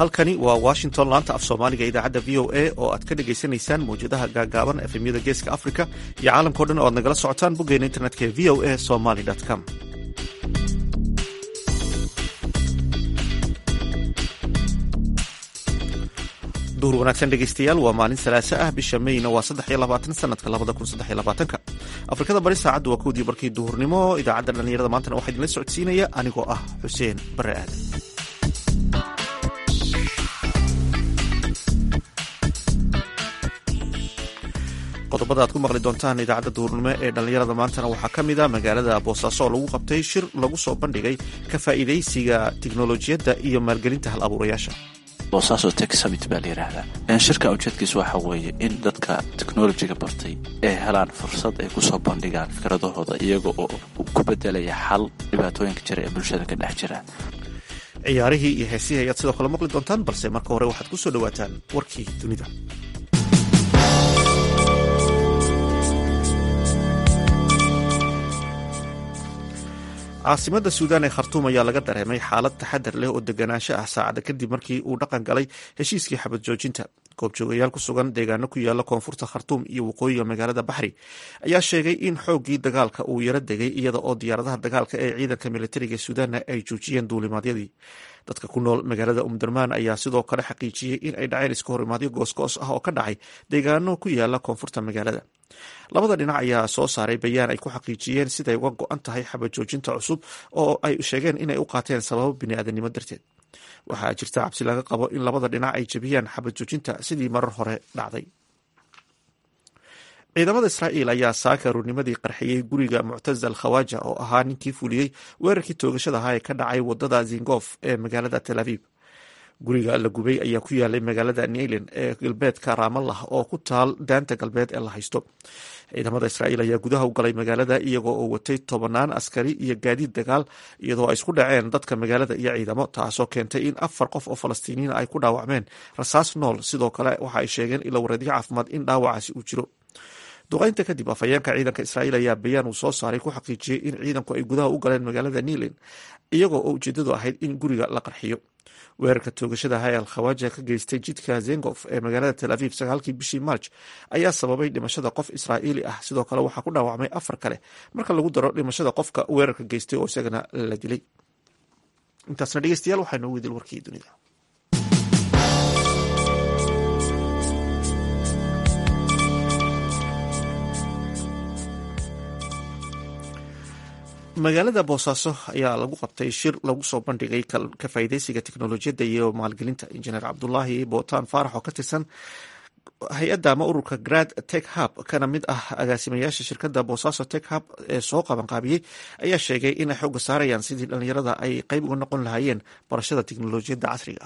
halkani waa washington laanta af soomaaliga idaacadda v o a oo aad ka dhagaysanaysaan mawjadaha gaagaaban efemyada geeska africa iyo caalamkao dhan oo aad nagala socotaan boggeena internetka ee v o a somaly com duhur wanaagsan dhegeystayaal waa maalin salaaso ah bisha meyna waa saddex iyo labaatan sanadka labada kun saddex iyo labaatanka afrikada bari saacaddu waa kowdii barkii duhurnimo idaacadda dhallinyarada maantana waxaa idinla socodsiinaya anigoo ah xuseen bare aadan qodobada aad ku maqli doontaan idaacadda duhurnimo ee dhallinyarada maantana waxaa ka mid a magaalada boosaaso oo lagu qabtay shir lagu soo bandhigay ka faa'iidaysiga tiknolojiyadda iyo maalgelinta hal abuurayaasha boosaaso tech summit baa la yidhaahdaa shirka ujeedkiisa waxa weeye in dadka teknolojiga bartay ay helaan fursad ay kusoo bandhigaan fikradahooda iyaga oo ku bedelaya xal dhibaatooyinka jira ee bulshada ka dhex jira ciyaarihii iyo heesihii ayaad sidoo kale maqli doontaan balse marka hore waxaad ku soo dhowaataan warkii dunida caasimada suudaan ee khartuum ayaa laga dareemay xaalad taxadar leh oo deganaansho ah saacada kadib markii uu dhaqan galay heshiiskii xabad joojinta goobjoogayaal ku sugan deegaano ku yaala koonfurta khartuum iyo waqooyiga magaalada baxri ayaa sheegay in xooggii dagaalka uu yaro degay iyada oo diyaaradaha dagaalka ee ciidanka militariga suudaanna ay joojiyeen duulimaadyadii dadka ku nool magaalada umdurmaan ayaa sidoo kale xaqiijiyey in ay dhaceen iska horimaadyo goosgoos ah oo ka dhacay deegaano ku yaala koonfurta magaalada labada dhinac ayaa soo saaray bayaan ay ku xaqiijiyeen siday uga go-an tahay xabad joojinta cusub oo ay sheegeen inay u qaateen sababo biniaadanimo darteed waxaa jirta cabsi laga qabo in labada dhinac ay jebiyaan xabad joojinta sidii marar hore dhacday ciidamada israa'iil ayaa saaka ruurnimadii qarxiyey guriga muctasal khawaja oo ahaa ninkii fuliyey weerarkii toogashada ahaa ee ka dhacay wadada zingof ee magaalada tel aviv guriga la gubay ayaa ku yaalay magaalada neilen ee galbeedka raamallah oo ku taal daanta galbeed ee la haysto ciidamada israa'iil ayaa gudaha u galay magaalada iyagoo oo watay tobanaan askari iyo gaadiid dagaal iyadoo ay isku dhaceen dadka magaalada iyo ciidamo taasoo keentay in afar qof oo falastiiniyiin ay ku dhaawacmeen rasaas nool sidoo kale waxa ay sheegeen ilo wareedyo caafimaad in dhaawacaasi uu jiro duqaynta kadib afhayeenka ciidanka israa'iil ayaa bayaan uu soo saaray ku xaqiijiyey in ciidanku ay gudaha u galeen magaalada nilen iyagoo oo ujeedadu ahayd in guriga la qarxiyo weerarka toogashada aha ee alkhawaja ka geystay jidka zengof ee magaalada tel aviv sagaalkii bishii marj ayaa sababay dhimashada qof israa'iili ah sidoo kale waxaa ku dhaawacmay afar kale marka lagu daro dhimashada qofka weerarka geystay oo isagana la dilay intaasna dhegeystayaal waxaa noogu idil warkii dunida magaalada boosaaso ayaa lagu qabtay shir lagu soo bandhigay ka faa'iidaysiga teknolojiyadda iyo maalgelinta injineer cabdulaahi bootaan faarax oo ka tirsan hay-adda ama ururka grad tech hub kana mid ah agaasimayaasha shirkadda boosaaso tech hub ee soo qabanqaabiyey ayaa sheegay inay xooga saarayaan sidii dhallinyarada ay qeyb uga noqon lahaayeen barashada teknolojiyadda casriga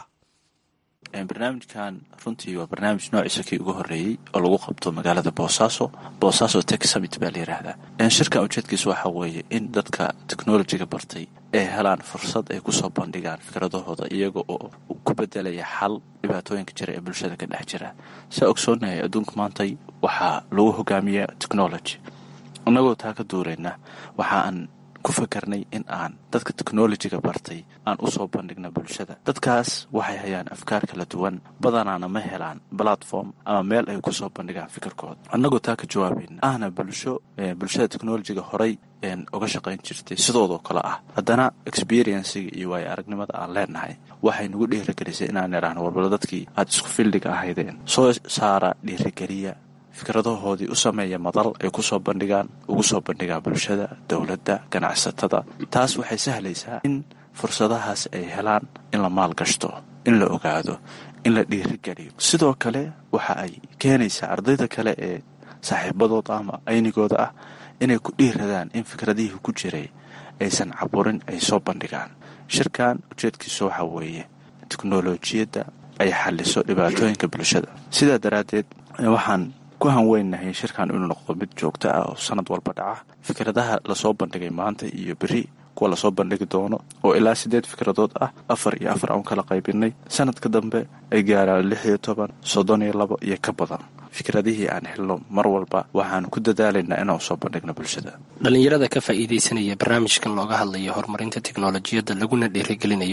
ah barnaamijkan runtii waa barnaamij noociisa kii ugu horeeyey oo lagu qabto magaalada boosaaso boosaaso tech summit baa la yidhaahdaa shirkan ujeedkiisa waxa weeye in dadka teknolojiga bartay ay helaan fursad ay kusoo bandhigaan fikradahooda iyaga oo ku bedelaya xal dhibaatooyinka jira ee bulshada ka dhex jira saa ogsoonahay adduunka maantay waxaa lagu hogaamiya technology innagoo taa ka duurayna waxa aan ku fakarnay in aan dadka teknolojiga bartay aan usoo bandhigna bulshada dadkaas waxay hayaan afkaar kala duwan badanaana ma helaan platform ama meel ay kusoo bandhigaan fikirkooda annagoo taa ka jawaabayna ahna bulsho bulshada teknolojiga horay uga shaqayn jirtay sidoodoo kale ah haddana experienciga iyo waayo aragnimada aan leenahay waxay nagu dhiirigelisay inaan idhaahno warbalo dadkii aada isku fildiga ahaydeen soo saara dhiirigeliya fikradahoodii u sameeya madal ay kusoo bandhigaan ugu soo bandhigaan bulshada dowladda ganacsatada taas waxay sahlaysaa in fursadahaas ay helaan in la maalgashto in la ogaado in la dhiirigeliyo sidoo kale waxa ay keenaysaa ardayda kale ee saaxiibadooda ama aynigooda ah inay ku dhiiradaan in fikradihii ku jiray aysan caburin ay soo bandhigaan shirkan ujeedkiisa waxa weeye teknolojiyadda ay xaliso dhibaatooyinka bulshada sidaa daraaddeed waxaan ku hanweynahay shirkan inuu noqdo mid joogto ah oo sanad walba dhaca fikradaha lasoo bandhigay maanta iyo beri kuwa lasoo bandhigi doono oo ilaa siddeed fikradood ah afar iyo afar aan kala qaybinay sanadka dambe ay gaaraan lix iyo toban soddon iyo labo iyo ka badan fikradihii aan helno mar walba waxaan ku dadaalaynaa inaan soo bandhigno bulshada dhallinyarada ka faa'iidaysanaya barnaamijkan looga hadlayo horumarinta teknolojiyadda laguna dhiirigelinayo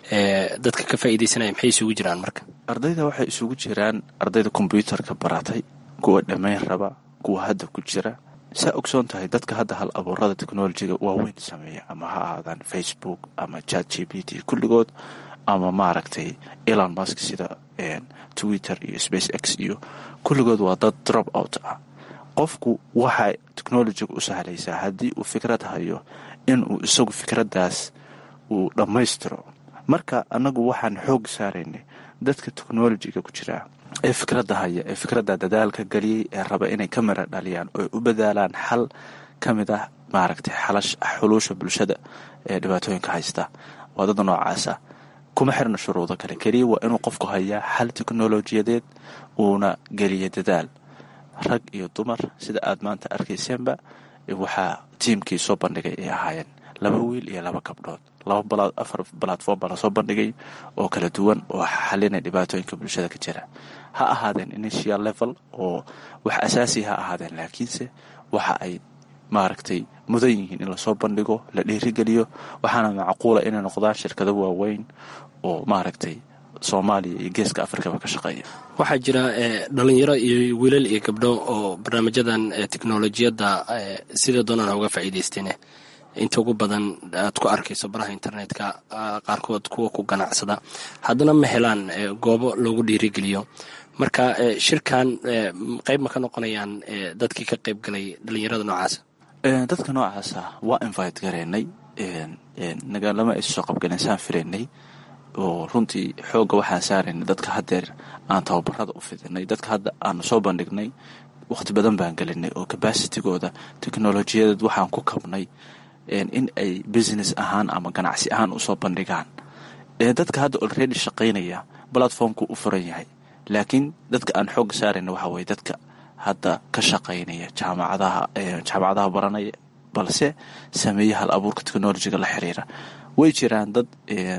dadka ka faa'iidaysanaya maxay isugu jiraan marka ardayda waxay isugu jiraan ardayda kombyuutarka baratay kuwa dhammayn raba kuwa hadda ku jira saa ogsoon tahay dadka hadda hal abuurada technolojiga waaweyn sameeya ama ha ahaadaan facebook ama chat g p t kulligood ama maaragtay elon musk sida twitter iyo space x iyo kulligood waa dad drop out ah qofku waxay technolojiga u sahlaysaa haddii uu fikrad hayo inuu isagu fikraddaas uu dhammaystiro marka annagu waxaan xoog saaraynay dadka technolojiga ku jiraa ee fikradda haya ee fikradda dadaalka geliyey ee raba inay ka mira dhaliyaan oo u badaalaan xal ka mid ah maaragtay xuluusha bulshada ee dhibaatooyinka haysta waa dad noocaasa kuma xirna shuruudo kale keliya waa inuu qofku hayaa xal teknolojiyadeed uuna geliya dadaal rag iyo dumar sida aad maanta arkayseenba waxaa tiimkii soo bandhigay ay ahaayeen laba wiil iyo laba gabdhood laba afar balatform baa lasoo bandhigay oo kala duwan oo xalinay dhibaatooyinka bulshada ka jira ha ahaadeen initial level oo wax asaasi ha ahaadeen laakiinse waxa ay maaragtay mudan yihiin in lasoo bandhigo la dhiirigeliyo waxaana macquula inay noqdaan shirkado waaweyn oo maaragtay soomaaliya iyo geeska afrikaba ka shaqeeya waxaa jira dhalinyaro iyo wiilal iyo gabdho oo barnaamijyadan teknolojiyadda sida doonaan uga faa'iidaysteen inta ugu badan aad ku arkayso baraha internetka qaarkood kuwa ku ganacsada haddana ma helaan goobo loogu dhiirigeliyo marka shirkan qayb ma ka noqonayaan dadkii ka qayb galay dhalinyarada noocaasa dadka noocaasa waa invite gareynay nagaalama aysa soo qabgaleen saan filaynay oo runtii xoogga waxaan saaraynay dadka haddeer aan tababarada u fidinay dadka hadda aanu soo bandhignay wakhti badan baan gelinay oo cabacitigooda teknolojiyadeed waxaan ku kabnay in ay business ahaan ama ganacsi ahaan usoo bandhigaan dadka hadda olredy shaqaynaya platformku u furan yahay laakiin dadka aan xoogga saarayna waxaa weye dadka hadda ka shaqaynaya jaamacadaha jaamacadaha baranaya balse sameeya hal abuurka technolojiga la xiriira way jiraan dad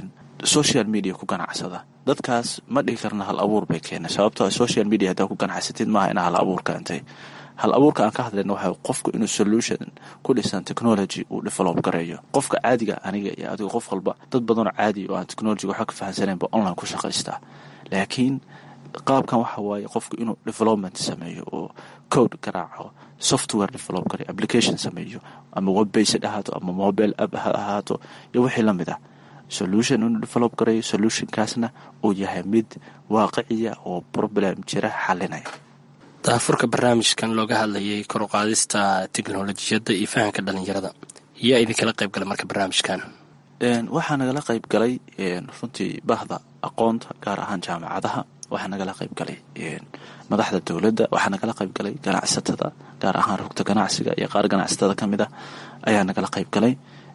social media ku ganacsada dadkaas ma dhihi karna hal abuur bay keena sababtoo social media haddaa ku ganacsatid maaha inaa hal abuur keentay hal abuurka aan ka hadlayna waxa qofku inuu solution ku dhisan technology uu develop gareeyo qofka caadiga aniga iyo adigo qof walba dad badanoo caadi oo aan technologiga waxba ka fahansaneenba online ku shaqaystaa laakiin qaabkan waxa waaye qofku inuu development sameeyo oo code garaaco software develop gareyo application sameeyo ama webbased ahaato ama mobile app ha ahaato iyo wixii la mid ah solution inuu develop gareeyo solutionkaasna uu yahay mid waaqiciya oo problem jira xalinaya daafurka barnaamijkan looga hadlayay koruqaadista teknolojiyadda iyo fahamka dhalinyarada yaa idinkala qayb galay marka barnaamijkan waxaa nagala qayb galay runtii bahda aqoonta gaar ahaan jaamacadaha waxaa nagala qayb galay madaxda dowladda waxaa nagala qayb galay ganacsatada gaar ahaan rugta ganacsiga iyo qaar ganacsatada ka mid ah ayaa nagala qayb galay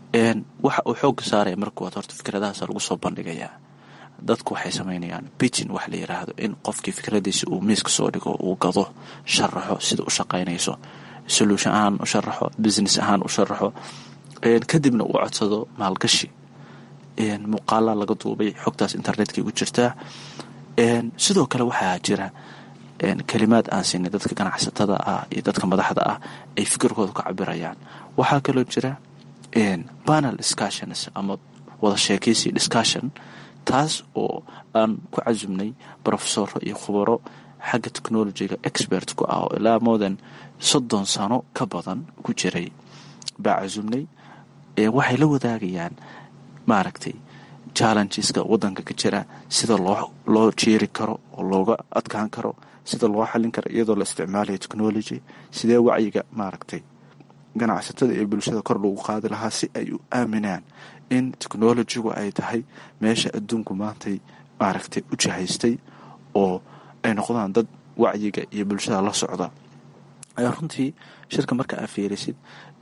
waxa uu xoogga saaraya markuwaad horta fikradahaas lagu soo bandhigayaa dadku waxay samaynayaan bitin wax la yiraahdo in qofkii fikradiisa uu miiska soo dhigo uu gado sharaxo sida u shaqaynayso solution ahaan u sharaxo business ahaan u sharaxo kadibna uu codsado maalgashi muuqaala laga duubay xogtaas internetka ugu jirtaa sidoo kale waxaa jira kalimaad aan siinay dadka ganacsatada ah iyo dadka madaxda ah ay fikirkooda ka cabirayaan waxaa kaloo jira panel discussions ama wada sheekaysi discussion taas oo aan ku casumnay brofesoro iyo khubaro xagga technolojiga expert ku ah oo ilaa moodan soddon sano ka badan ku jiray baa casumnay waxay la wadaagayaan maaragtay challengeska wadanka ka jira sida loo loo jeeri karo oo looga adkaan karo sida loo xallin karo iyadoo la isticmaalayo technology sidee wacyiga maaragtay ganacsatada iyo bulshada kor lagu qaadi lahaa si ay u aaminaan in technolojigu ay tahay meesha adduunku maantay maaragtay u jahaystay oo ay noqdaan dad wacyiga iyo bulshada la socda runtii shirka marka aa fiirisid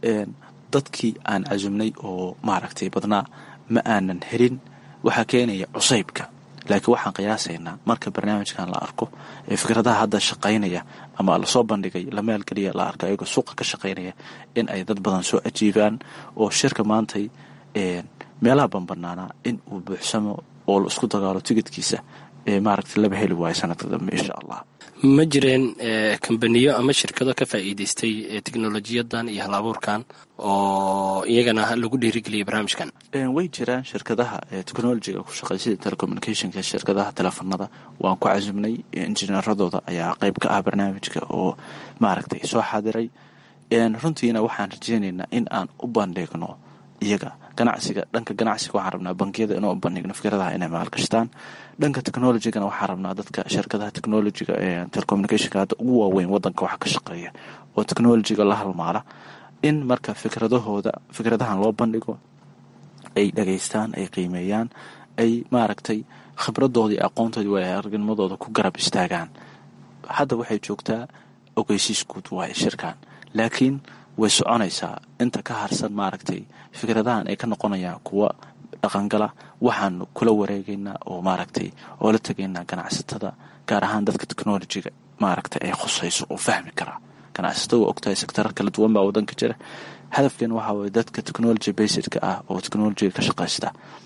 dadkii aan casumnay oo maaragtay badnaa ma aanan helin waxaa keenaya cusaybka laakiin waxaan qiyaasaynaa marka barnaamijkan la arko ee fikradaha hadda shaqaynaya ama lasoo bandhigay la maalgeliya la arko ayagoo suuqa ka shaqaynaya in ay dad badan soo ajiibaan oo shirka maantay meelaha banbanaanaa in uu buuxsamo oo la isku dagaalo tigidkiisa ee maaragtay laba heli waayo sanadka dambe insha allah ma jireen kambaniyo ama shirkado ka faa'iideystay teknolojiyadan iyo hal abuurkan oo iyagana lagu dhiirigeliyay barnaamijkan way jiraan shirkadaha technolojiga ku shaqeey sida telecommunicationka shirkadaha teleefanada waan ku casumnay injineeradooda ayaa qeyb ka ah barnaamijka oo maaragtay soo xaadiray runtiina waxaan rajeynaynaa in aan u bandhigno iyaga ganacsiga dhanka ganacsiga waxaan rabnaa bangiyada inuu bandhigno fikradaha inay maalgashtaan dhanka technologigana waxaan rabnaa dadka shirkadaha technologiga ee telecommunicationka hadda ugu waaweyn wadanka waxa ka shaqeeya oo technologiga la halmaala in marka fikradahooda fikradahan loo bandhigo ay dhageystaan ay qiimeeyaan ay maaragtay khibradooda iyo aqoontoodii waa aragnimadooda ku garab istaagaan hadda waxay joogtaa ogeysiis guud waaye shirkan laakiin way soconaysaa inta ka harsan maaragtay fikradahan ay ka noqonayaan kuwa dhaqangala waxaanu kula wareegaynaa oo maaragtay oo la tegaynaa ganacsatada gaar ahaan dadka technolojiga maaragtay ay khusayso oo fahmi karaa ganacsatada waa ogtahay sektarar kala duwan baa wadanka jira hadafkeena waxaa waye dadka technology basedka ah oo technolojiga ka shaqaysta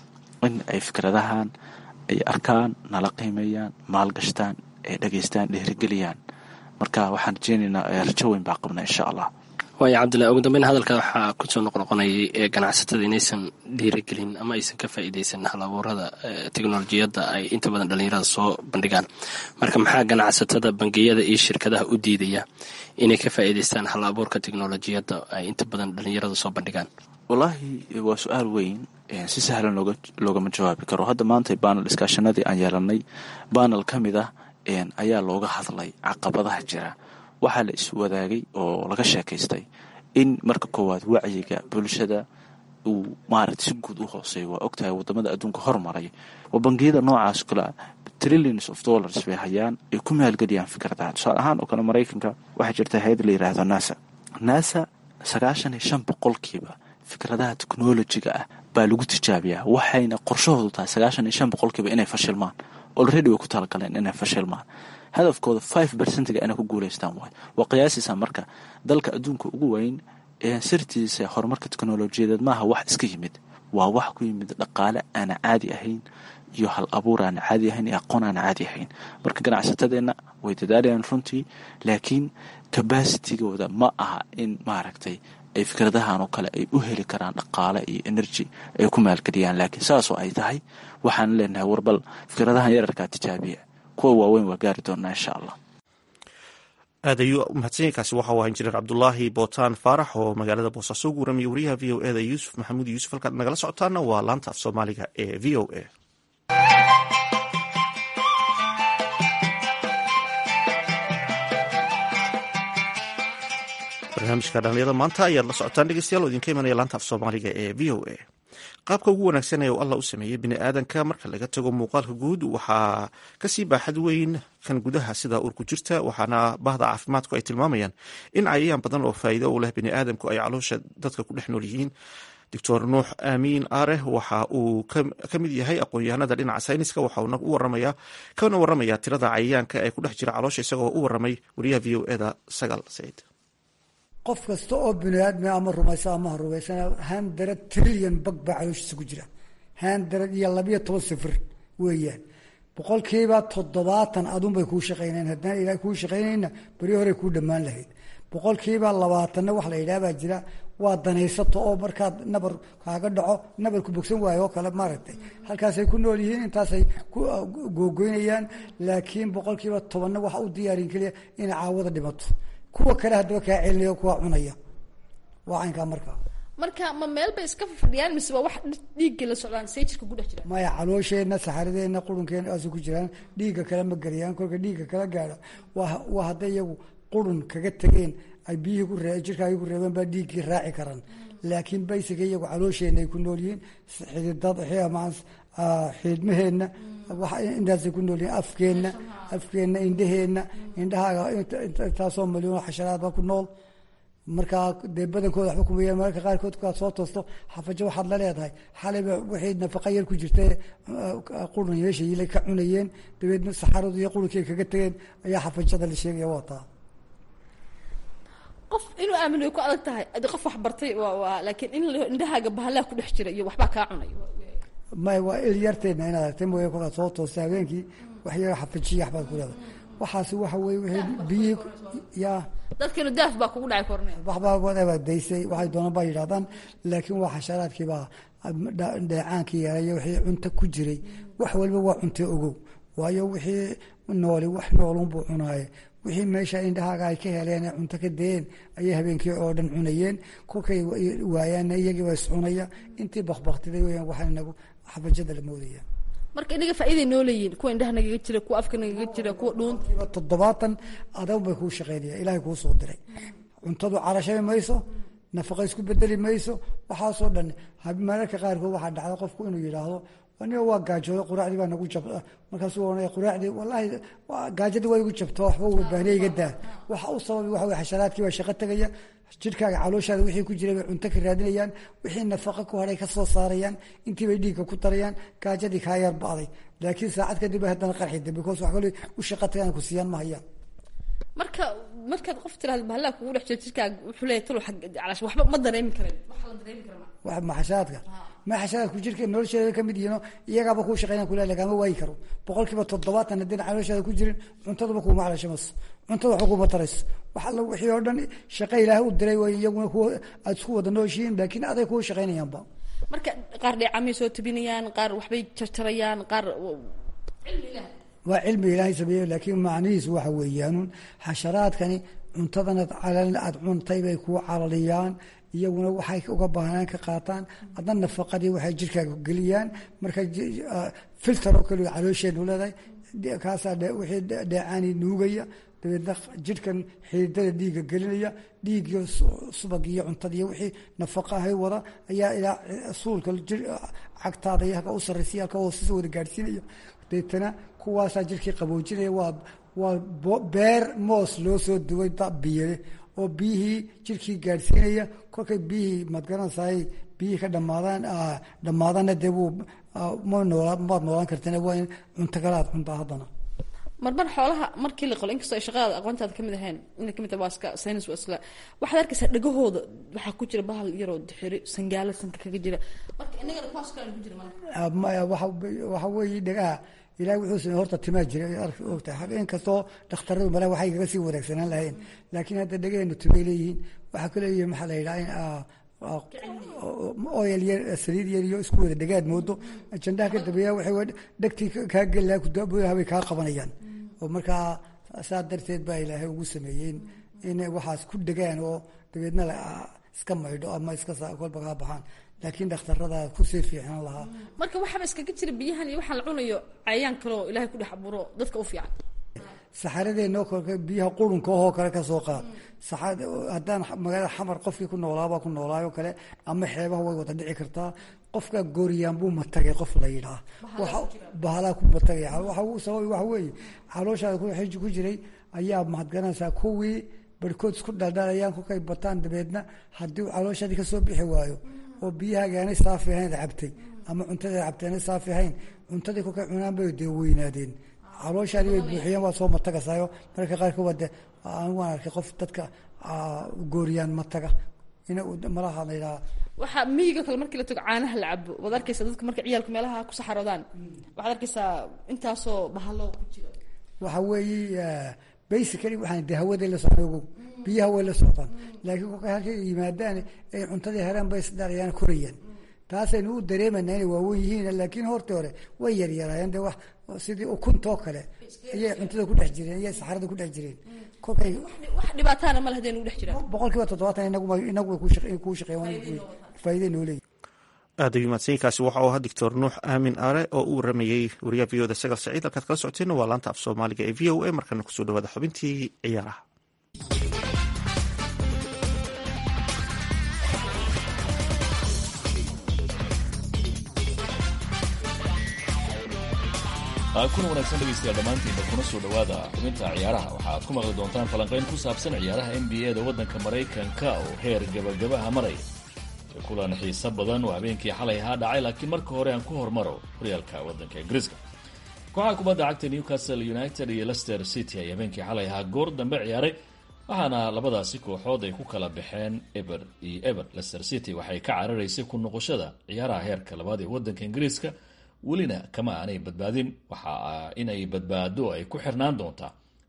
in ay fikradahan ay arkaan nala qiimeeyaan maalgashtaan ay dhageystaan dhiirigeliyaan marka waxaan rajeynaynaa rajo weyn baa qabna insha allah waaya cabdillahi ugu dambeyn hadalka waxaa kusoo noqnoqonayay ee ganacsatada inaysan dhiirigelin ama aysan ka faa'iideysan hal abuurada teknolojiyadda ay inta badan dhallinyarada soo bandhigaan marka maxaa ganacsatada bangiyada iyo shirkadaha u diidaya inay ka faa'iideystaan hal abuurka teknolojiyadda ay inta badan dhallinyarada soo bandhigaan wallaahi waa su-aal weyn si sahlan loogama jawaabi karo hadda maanta banal iskaashanadii aan yeelanay banal ka mid ah ayaa looga hadlay caqabadaha jira waxaa la iswadaagay oo laga sheekaystay in marka koowaad wacyiga bulshada uu maaragta si guud u hooseeyo waa ogtahay wadamada adduunka hormaray waa bangiyada noocaas kale trillions of dollars bay hayaan ay ku maalgeliyaan fikradaha tusaale ahaan oo kale maraykanka waxaa jirta hay-ad la yiraahdo nasa nasa sagaashan iyo shan boqolkiiba fikradaha technolojiga ah baa lagu tijaabiyaa waxayna qorshahoodu tahay sagaashan iyo shan boqolkiiba inay fashilmaan olredy way ku talagaleen inay fashilmaan hadafkooda five percentga inay ku guuleystaan waay waa qiyaasiisa marka dalka adduunka ugu weyn ee sirtiisa horumarka teknolojiyadeed maaha wax iska yimid waa wax ku yimid dhaqaale aana caadi ahayn iyo hal abuur aana caadi ahayn iyo aqoon aana caadi ahayn marka ganacsatadeenna way dadaalayaan runtii laakiin cabacitigooda ma aha in maaragtay ay fikradahan oo kale ay u heli karaan dhaqaale iyo energy ay ku maalgeliyaan laakiin saasoo ay tahay waxaan leenahay warbal fikradahan yararkaa tijaabiya kuwa waaweyn waa gaari doonaa insha allah aad ayuu mahadsanyainkaasi waxa u ahaa injineer cabdulaahi bootaan faarax oo magaalada boosaaso ugu waramiye wariyaha v o eda yuusuf maxamuud yuusuf halkaad nagala socotaana waa laanta af soomaaliga ee v o a barnaamijka dhallinyada maanta ayaad la socotaan dhegeystayaal oo idinka imanaya laanta af soomaaliga ee v o a qaabka ugu wanaagsan ee uu allah u sameeyey bini aadanka marka laga tago muuqaalka guud waxaa kasii baaxad weyn kan gudaha sida uurku jirta waxaana bahda caafimaadku ay tilmaamayaan in cayayaan badan oo faa'iido u leh bini aadamku ay caloosha dadka ku dhex nool yihiin doctor nuux aamiin aareh waxa uu ka mid yahay aqoon-yahanada dhinaca sayniska waxauna u waramaya kana waramaya tirada cayayaanka ee ku dhex jira caloosha isagoo u waramay wariyaha v o eda sagaal saciid qof kasta oo bini aadmi ama rumaysa ama ha rumaysana handarad trilyan bag baa calooshiisa ku jira handarad iyo labiyo toban sifir weeyaan boqolkiiba toddobaatan adunbay kuu shaqaynayn haddaan ilaah kuu shaqaynayna beri horey kuu dhammaan lahayd boqolkiiba labaatanna wax la yidhaah baa jira waa danaysato oo markaad nabar kaaga dhaco nabarku bogsan waayo oo kale maaragtay halkaasay ku nool yihiin intaasay ku googoynayaan laakiin boqolkiiba tobanna waxa u diyaarin keliya inay caawada dhimato kuwa kale haddaba kaa celinaya kuwa cunaya waa caynkaa markaa marka ma meel bay iska fadhiyaan mise waa wax dhiigga la socdaan see jirka ku dhex jira maya caloosheenna saxaradeenna qurunkeena asu ku jiraan dhiigga kale ma garayaan kolka dhiigga kala gaadha waa waa hadday iyagu qurun kaga tegeen ay biyihii ku ree jirkaagii ku reebeen baa dhiiggii raaci karaan laakiin baysiga iyagu caloosheenna ay ku nool yihiin xididad xiidmaheenna intaasay ku nool yihiin afkeenna afkeenna indhaheenna indhahaaga intaasoo malyoon xasharaad baa ku nool markaa dee badankooda waxba kumaya mararka qaarkood kaad soo toosto xafajo waxaad la leedahay xalayba waxay nafaqa yar ku jirta qurun meesha yilay ka cunayeen dabeedna saxaradu iyo qurunkii ay kaga tegeen ayaa xafajada la sheegaya wataa qof inuu aamino way ku adag tahay adi qof wax bartay waa laakiin in indhahaaga bahalaha ku dhex jira iyo waxbaa kaa cunay may waa il yarteedna inaad aragtay mooye kolkaad soo toosta habeenkii wax yaga xafajiya waxbaad ku leedahay waxaasi waxa weye wixii biyihii yaa dadkanu daaf baa kugu dhacay korne waxbaa whatever daysay waxay doonaan baa yidhahdaan laakiin waa xasharaadkii baa dheecaankii yareeya wixii cunto ku jiray wax walba waa cunto ogow waayo wixii nooli wax noolunbuu cunaaye wixii meesha indhahaaga ay ka heleen ee cunto ka dayeen ayay habeenkii oo dhan cunayeen kolkay waayaanna iyagii baa iscunaya intii bakbaktiday weyaan waxaa inagu xabajada la moodaya marka inaga faa'iiday noo leeyihin kuwa indhaha nagaga jira kuwa afka nagaga jira kuwa dhuunta kiiba toddobaatan adag bay kuu shaqeynaya ilaahay kuu soo diray cuntadu carashami mayso nafaqa isku bedeli mayso waxaasoo dhan mararka qaarkood waxaa dhacda qofku inuu yidhaahdo aniga waa gaajooda quraacdii baa nagu jab markaasuu ohanaya quraacdii wallaahi gaajadii waa igu jabto waxba wabaaniya iga daa waxa u sababi waxa weye xasharaadkii baa shaqo tegaya jidhkaaga calooshaada wixii ku jiray bay cunto ka raadinayaan wixii nafaqa ku hadhay ka soo saarayaan intii bay dhiigga ku darayaan gaajadii kaa yar ba'day laakiin saacad kadib bay haddana qarxida because wax kale u shaqo tagaan ku siiyaan ma hayaan marka markaad qof tirahdo bahallaa kugu dhex jiro jidhkaaga wuxuu leeyahay talo calash waxba ma dareemi karayn waxa la dareemi kara wax maxasharaadka maxasharaadku jirka nolosheeda ka mid yihiino iyagaaba kuu shaqeynaya kule lagama waayi karo boqol kiiba toddobaatan haddii calooshaada ku jirin cuntaduba kuuma calashamayso cuntada waxba kuma tarayso wax alla wixii oo dhan shaqo ilaahay u diray way iyaguna kuwa aad isku wada nooshihiin laakiin aday kuwa shaqeynayaanba marka qaar dheecamay soo tabinayaan qaar waxbay jarjarayaan qaar cilmi ilaah waa cilmi ilaahay sameeye laakiin macnihiisu waxa weeyaanun xasharaadkani cuntadanad calal aad cuntay bay kuu calaliyaan iyaguna waxay uga baahnaan ka qaataan adna nafaqadii waxay jirkaaga geliyaan marka filter oo kale caloosheenu leedahay kaasaa wixii dheecaani nuugaya dabeedna jidhkan xiidada dhiigga gelinaya dhiigiyo subag iyo cuntada iyo wixii nafaqa ahay wada ayaa ilaa suulka cagtaada iyo halka u sarraysiya halka hoosisa wada gaadhsiinaya deetana kuwaasaa jirkii qaboojinaya waa waa beer moos loo soo duway biyale oo biyihii jirkii gaadhsiinaya kolkay biyihii madgaranaysaay biyihii ka dhamaadaan dhammaadana dee wuu ma noolaa maad noolaan kartana waa in cunto kale aad cuntaa haddana marmar xoolaha markii la qolo inkastoo ay shaqadaada aqoontaada kamid ahayn inay kamid tahay waa iska saynis waa isla waxaad arkaysaa dhagahooda waxaa ku jira bahal yaroo dixiri sangaalo sanka kaga jira marka inagana kuwaas kale ku jira malaha maya waxa waxa weeye dhagaha ilahay wuxuu samey horta timaa jira ogtahay inkastoo dhakhtaradu male waxay kaga sii wanaagsanaan lahayn laakiin hadda dhagaheenu timay leeyihiin waxaa ku leeyihi maxaa la yidhaha in oyel yar saliid yar iyo isku wada dhagaad moodo jandaha ka dambeeya waxay dhegtii kaa geli lahaa kudaaboyaha bay kaa qabanayaan oo markaa saa darteed baa ilaahay ugu sameeyeen inay waxaas ku dhegaan oo dabeedna iska maydho ama iska kolba kaa baxaan laakiin dhakhtarada kusii fiicnaan lahaa marka waxaaba iskaga jira biyahan iyo waxaan la cunayo cayayaan kaleo ilahay ku dhex aburo dadka u fiican saxaradeenoo kolka biyaha qurunka ohoo kale ka soo qaad haddaan magaalada xamar qofkii ku noolaabaa ku noolaayo kale ama xeebaha way wada dhici kartaa qofka gooriyaan buu matagay qof la yidhaah bahalaa ku matagay waxa sabab waxa weeye calooshaada xiji ku jiray ayaa mahadgaranaysaa kuwii barhkood isku dhaldhalayaan kolkay bataan dabeedna haddii calooshaadii kasoo bixi waayo oo biyahaaga aanay saafi ahayn cabtay ama cuntada cabtay aanay saafi ahayn cuntadii kolkay cunaan bay dee weynaadeen calooshaadii bay buuxiyeen waa soo matagasayo mararka qaarkood waa de anigu waan arkay qof dadka gooriyaan mataga in malaha la yidhaha waxaa miyiga kale markii la tago caanaha la cabo waad arkaysaa dadka marka ciyaalku meelaha ku saxaroodaan waxaad arkaysaa intaasoo bahalo ku jira waxa weeye basically waxaan de hawaday la socda ogow biyaha way la socdaan laakiin kolkay halkay yimaadaan ay cuntadii heraan bay isdharayaan korayaan taasaynu u dareemayna inay waawen yihiin laakiin hortii hore way yaryaraayeen de wax sidii ukuntoo kale ayay cuntada ku dhex jireen ayay saxarada ku dhex jireen kolkay wax dhibaataana ma lahdeen ugu dhex jiraan boqol kiiba toddobaatan inagu inagu way kuu shaqeeyaan faa'iiday noo leeyihin aada u mahadsanyiinkaasi waxa uu ahaa doctor nuux aamin aare oo u waramayey wariyaha v oda sagal saciid halkaad kala socoteenna waa laanta af soomaaliga ee v o a markana kusoo dhawaada xubintii ciyaaraha kuna wanaagsan dhegaystayaal dhammaantiinba kuna soo dhowaada xubinta ciyaaraha waxaad ku maqli doontaan falanqayn ku saabsan ciyaaraha n b a da waddanka maraykanka oo heer gabagabaha maraya kulan xiiso badan oo habeenkii xalay ahaa dhacay laakiin marka hore aan ku hormaro horyaalka waddanka ingiriiska kooxaha kubadda cagta newcastle united iyo lester city ay habeenkii xalay ahaa goor dambe ciyaaray waxaana labadaasi kooxood ay ku kala baxeen eber iyo eber lester city waxay ka cararaysay ku noqoshada ciyaaraha heerka labaad ee waddanka ingiriiska welina kama aanay badbaadin waxa inay badbaado ay ku xirnaan doontaa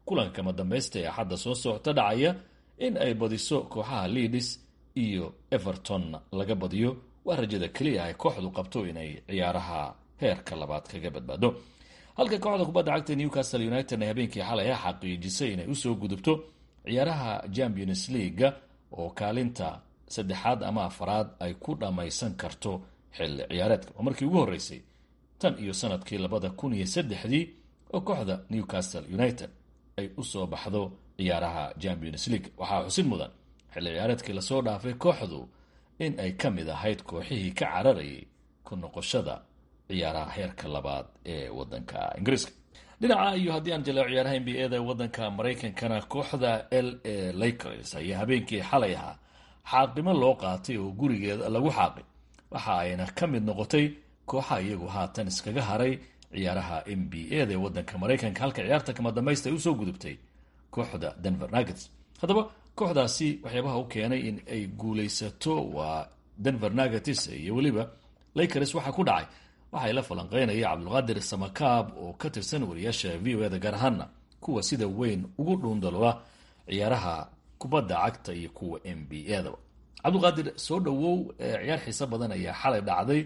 kulanka madambeysta ee axadda soo socota dhacaya in ay badiso kooxaha leadis iyo everton laga badiyo waa rajada keliya ay kooxdu qabto inay ciyaaraha heerka labaad kaga badbaado halka kooxda kubadda cagta newcastle united ay habeenkii xalay a xaqiijisay inay usoo gudubto ciyaaraha champions leaga oo kaalinta saddexaad ama afaraad ay ku dhammaysan karto xilli ciyaareedka waa markii ugu horreysay tan iyo sanadkii labada kun iyo saddexdii oo kooxda newcastle united ay usoo baxdo ciyaaraha champions league waxaa xusid mudan xilli ciyaareedkii lasoo dhaafay kooxdu in ay ka mid ahayd kooxihii ka cararayay ku noqoshada ciyaaraha heerka labaad ee wadanka ingiriiska dhinaca iyo haddii aan jaleeco ciyaaraha n b a da wadanka maraykankana kooxda l a lakers ayaa habeenkii xalay ahaa xaaqimo loo qaatay oo gurigeeda lagu xaaqay waxa ayna ka mid noqotay kooxa iyagu haatan iskaga haray ciyaaraha n b a da ee wadanka maraykanka halka ciyaarta kama dambaysta ay usoo gudubtay kooxda denver nuggets haddaba kooxdaasi waxyaabaha u keenay in ay guulaysato waa denver nuggets iyo weliba lakers waxaa ku dhacay waxay la falanqeynaya cabdulqaadir samakaab oo ka tirsan wariyaasha v o eda gaar ahaana kuwa sida weyn ugu dhuundalola ciyaaraha kubadda cagta iyo kuwa n b a-daba cabdulqaadir soo dhowow ciyaar xiiso badan ayaa xalay dhacday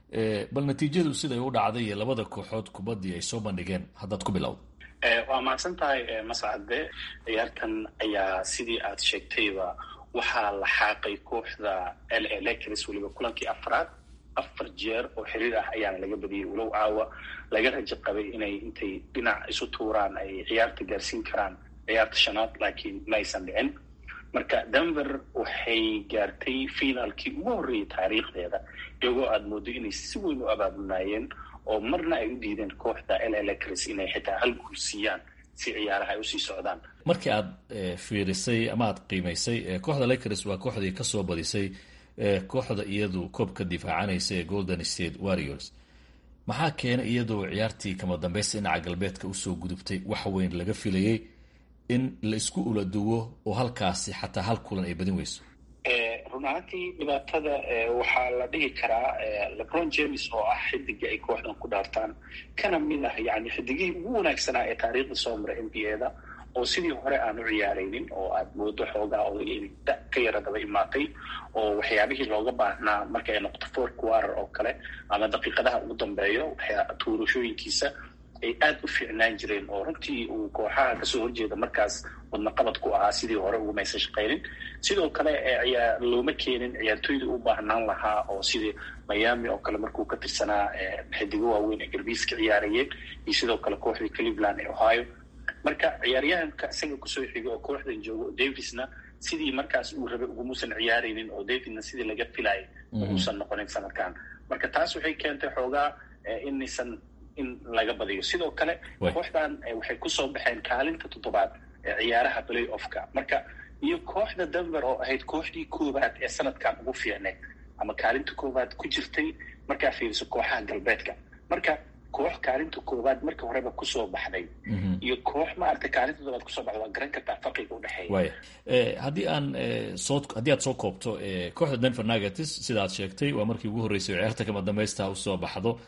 bal natiijadu siday u dhacday iyo labada kooxood kubaddii ay soo bandhigeen haddaad ku bilowda waa mahadsan tahay mascade ciyaartan ayaa sidii aad sheegtayba waxaa la xaaqay kooxda l a lakers weliba kulankii afraad afar jeer oo xiriir ah ayaana laga badiyey walow caawa laga rajo qabay inay intay dhinac isu tuuraan ay ciyaarta gaarsiin karaan ciyaarta shanaad laakiin ma aysan dhicin marka denver waxay gaartay finaalkii ugu horreeyay taariikhdeeda iyagoo aada moodo inay si weyn u abaabulnaayeen oo marna ay u diideen kooxda l lakers inay xitaa hal guul siiyaan si ciyaaraha ay usii socdaan markii aad fiirisay ama aad qiimaysay kooxda lakers waa kooxdii kasoo badisay kooxda iyadu koobka difaacanaysa ee golden state warriors maxaa keena iyadoo ciyaartii kama dambeysta dhinaca galbeedka usoo gudubtay wax weyn laga filayay in la isku ula duwo oo halkaasi xataa hal kulan ay badin weyso run ahaantii dhibaatada waxaa la dhihi karaa lebron james oo ah xidigii ay kooxdan ku dhaartaan kana mid ah yani xidigihii ugu wanaagsanaa ee taariikhda soo mara n b a da oo sidii hore aan u ciyaaraynin oo aada moodo xoogaa oo da ka yara daba imaatay oo waxyaabihii looga baahnaa marka ay noqoto four quarter oo kale ama daqiiqadaha ugu dambeeyo tuurashooyinkiisa ay aada u fiicnaan jireen oo runtii uu kooxaha kasoo horjeeda markaas wadna qabad ku ahaa sidii hore ugumaysan shaqaynin sidoo kale looma keenin ciyaartooydii u baahnaan lahaa oo sidii miami oo kale markuu ka tirsanaa xidigo waaweyn ee galbiiska ciyaarayeen iyo sidoo kale kooxdii cleveland ee ohio marka ciyaaryahanka isaga kusoo xiga oo kooxdan joogo davisna sidii markaas uu rabay ugumuusan ciyaaraynin oo davidna sidii laga filayay uusan noqonin sanadkan marka taas waxay keentay xoogaa inaysan in laga badiyo sidoo kale kooxdan waxay kusoo baxeen kaalinta toddobaad ee ciyaaraha play offka marka iyo kooxda denver oo ahayd kooxdii koowaad ee sanadkan ugu fiicneed ama kaalinta koowaad ku jirtay markaa fiiriso kooxaha galbeedka marka koox kaalinta koowaad marka horeba kusoo baxday iyo koox maaragtay kaalinta toddobaad kusoo baxday waa garan kartaa farqiga udhexeeya waya haddii aan soo haddii aad soo koobto kooxda denver nuggets sida aad sheegtay waa markii ugu horreysay oo ciyaarta kama dambaysta usoo baxdo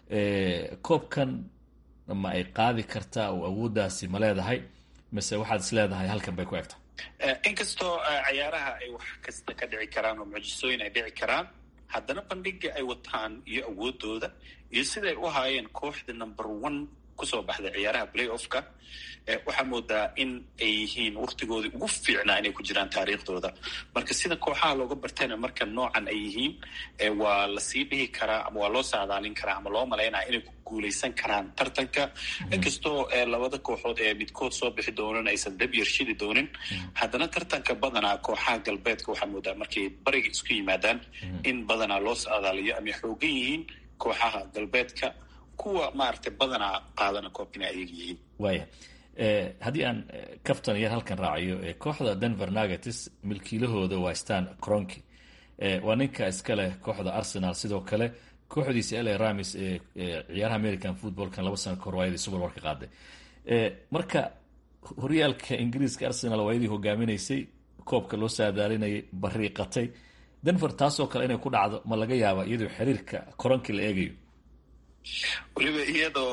koobkan ma ay qaadi kartaa oo awooddaasi ma leedahay mise waxaad is leedahay halkan bay ku egta inkastoo ciyaaraha ay wax kasta ka dhici karaan oo mucjisooyin ay dhici karaan haddana bandhiga ay wataan iyo awoodooda iyo siday u haayeen kooxda number one kusoo baxday ciyaaraha play offka waxaa moodaa in ay yihiin waktigoodii ugu fiicnaa inay ku jiraan taariikhdooda marka sida kooxaha looga bartayna marka noocan ay yihiin waa lasii dhihi karaa ama waa loo saadaalin karaa ama loo malaynaya inay ku guuleysan karaan tartanka inkastoo labada kooxood ee midkood soo bixi doonan aysan dab yarshidi doonin haddana tartanka badanaa kooxaha galbeedka waxaa moodaa markay bariga isku yimaadaan in badanaa loo saadaaliyo ama xoogan yihiin kooxaha galbeedka kuwa maaragtay badanaa qaadana koobka inay ayaga yihiin waaya haddii aan kaftan yar halkan raaciyo kooxda denver nuggets milkiilahooda waa stan cronki waa ninka iska leh kooxda arsenal sidoo kale kooxdiisa la ramis ee ciyaaraha american footballkan laba sano kahor waayadii super warka qaaday marka horyaalka ingiriiska arsenal waayadii hogaaminaysay koobka loo saadaalinayay bariiqatay denver taasoo kale inay ku dhacdo ma laga yaaba iyadoo xiriirka koronki la eegayo weliba iyadoo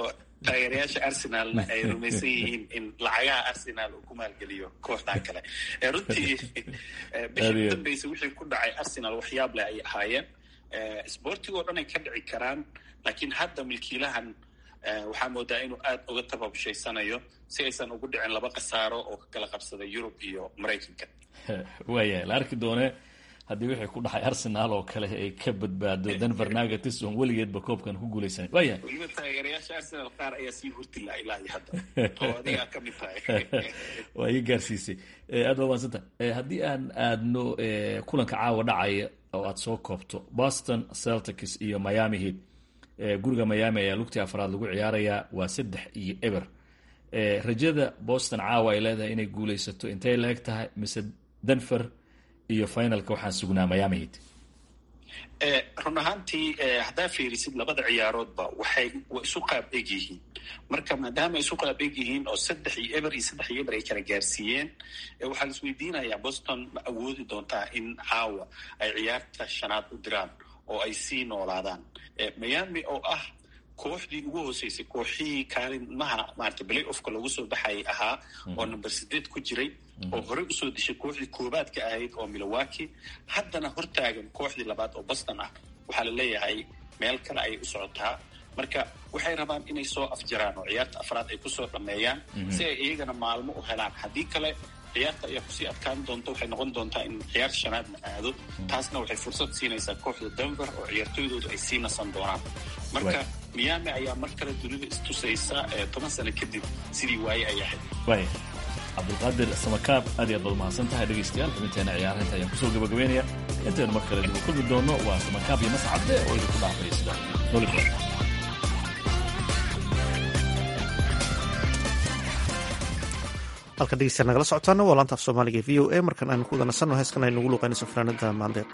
taageerayaasha arsenalna ay rumaysan yihiin in lacagaha arsenal uu ku maalgeliyo kooxdan kale runtii bishii udambeysa wixii ku dhacay arsenal waxyaab leh ay ahaayeen sportiga oo dhan ay ka dhici karaan laakiin hadda milkiilahan waxaa moodaa inuu aada uga tababushhaysanayo si aysan ugu dhicin laba khasaaro oo ka kala qabsada yurub iyo maraykanka waayahay la arki doone haddii wixii ku dhaxay arsenal oo kale ay ka badbaado denver nuggets oon weligeedba koobkan ku guulaysan waaya weliba taageerayaasha arsenal qaar ayaa sii hurtila ilaa iyo hadda oo adigaa ka mid tahay waa ii gaarsiisay aad baa waansanta haddii aan aadno kulanka caawa dhacaya oo aad soo koobto boston celtics iyo miami heat guriga miami ayaa lugtii afraad lagu ciyaarayaa waa saddex iyo eber rajada boston caawa ay leedahay inay guulaysato intay la eg tahay mise denver iyo finalka waxaan sugnaa miami heat run ahaantii haddaa fiirisid labada ciyaaroodba waxay waa isu qaab eg yihiin marka maadaama isu qaab eg yihiin oo saddex iyo eber iyo saddex iyo eber ay kala gaarsiiyeen waxaa la isweydiinayaa boston ma awoodi doontaa in caawa ay ciyaarta shanaad u diraan oo ay sii noolaadaan miami oo ah kooxdii ugu hooseysay kooxihii kaalimaha maarata play offka lagu soo baxayay ahaa oo number sideed ku jiray oo horey usoo dishay kooxdii koobaadka ahayd oo milowaki haddana hortaagan kooxdii labaad oo boston ah waxaa la leeyahay meel kale ayay u socotaa marka waxay rabaan inay soo afjaraan oo ciyaarta afraad ay kusoo dhameeyaan si ay iyagana maalmo u helaan haddii kale ciyaarta ayaa kusii adkaan doonta waxay noqon doontaa in ciyaarta shanaadna aado taasna waxay fursad siinaysaa kooxda denver oo ciyaartooydoodu ay sii nasan doonaan marka miami ayaa mar kale dunida istusaysa toban sano kadib sidii waaye ay ahayd waaya cabdulqaadir samakaab aad iyo aad baad mahadsan tahay dhegaystayaal xubinteena ciyaarahinta ayaan kusoo gabagabeynaya intaynu mar kale dib u kulmi doono waa samakaab iyo mascadde oo idinku dhaafaya sida noli kulan halka dhegeysta nagala socotaana waa laanta af soomaaliga e v o a markan aynu ku wadansano heeskan aynu ugu luuqaynayso fanaanada maandeeq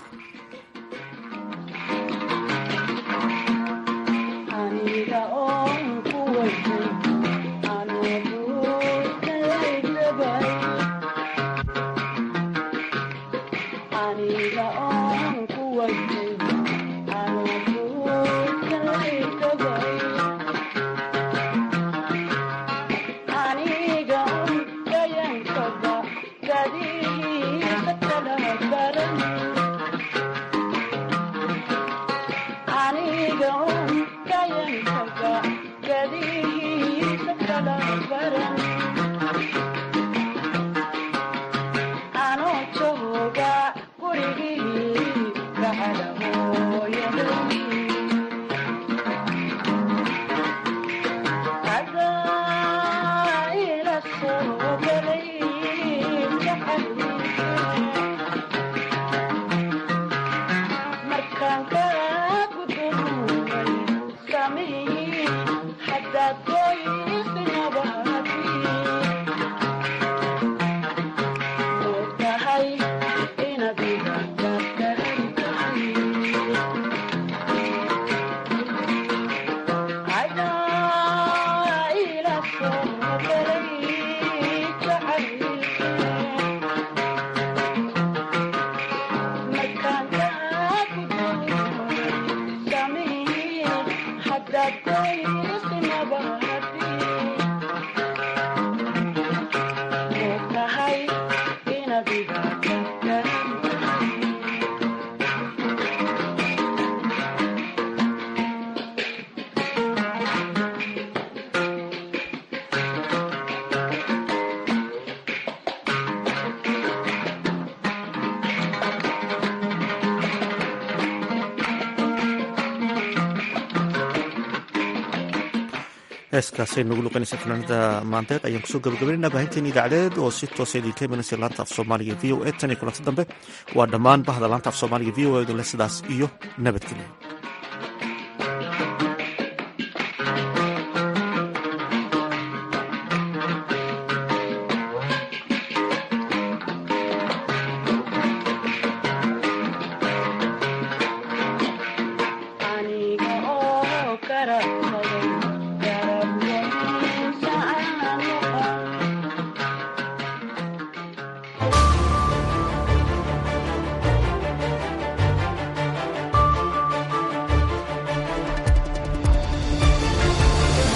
heeskaasay nagu luqanaysa fanaanada maandeeq ayaan kusoo gabagabaynayna baahinteeni idaacadeed oo si toosa idinka imanaysa laanta af soomaaliga v o e tan iyo kulanti dambe waa dhammaan bahda laanta af soomaaliga v o e dule sidaas iyo nabadgelyo